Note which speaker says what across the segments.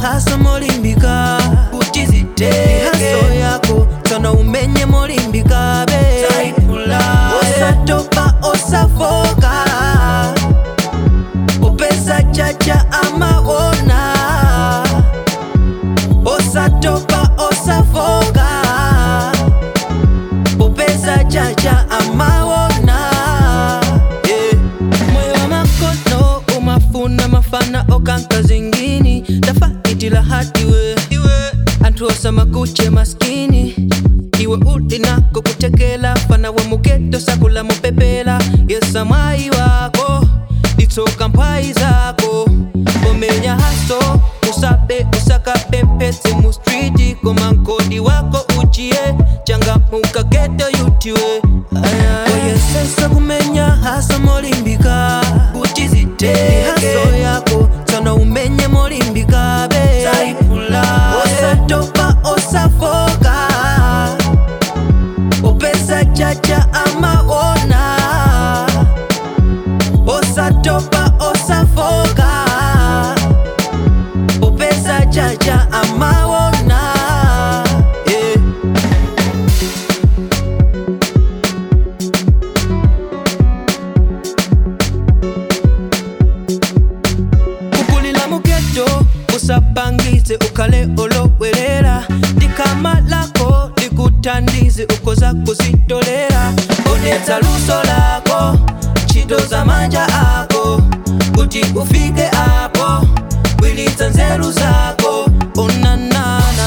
Speaker 1: haso molimbika kuti ziteke haso yako tsana umenye molimbika be osatopa osafoka upeza chacha amaona osatopa osafoka upeza chacha amaona yeah. moyo wa makono umafuna mafana okanka zingini tafaitila hatiwe anthu osamakuche maskini iwe uli nako kutekela fana wa mugeto sakula mupepela yesa mwayi wako litsoka mphwayi zako pomenya haso usabe usakapempetse mu striti koma nkodi wako uchiye changamuka geto yutiwe oyesesa kumenya haso molimbika kuti ziteke haso yako tsana umenye molimbika be osatopa osafoka upeza chacha amaona osatopa osafoka upeza chacha amaona yeah. kukulila mugeto usapangize ukale olowelera dikama lako likutandize ukoza kuzitolera oneza luso lako ntchito za manja ako kuti ufike apo bwilitsa nzeru zako onanana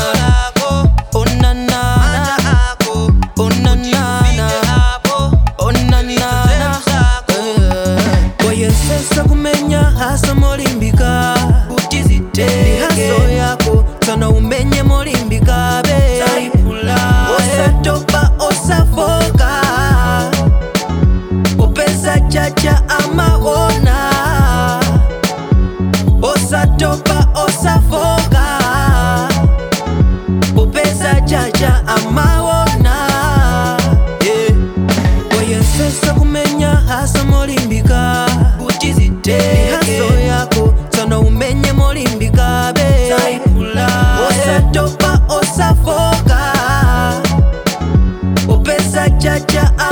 Speaker 1: onanana onanana onanana Eh. wayesesa kumenya haso molimbika kuti ziteke haso yako tsana umenye molimbika be osatopa osafoka upeza chacha amaona osatopa osafoka upeza chacha amaona yeah. wayesesa kumenya haso molimbika kuti ziteke haso yako tsana umenye molimbika be osatopa osafoka upeza chacha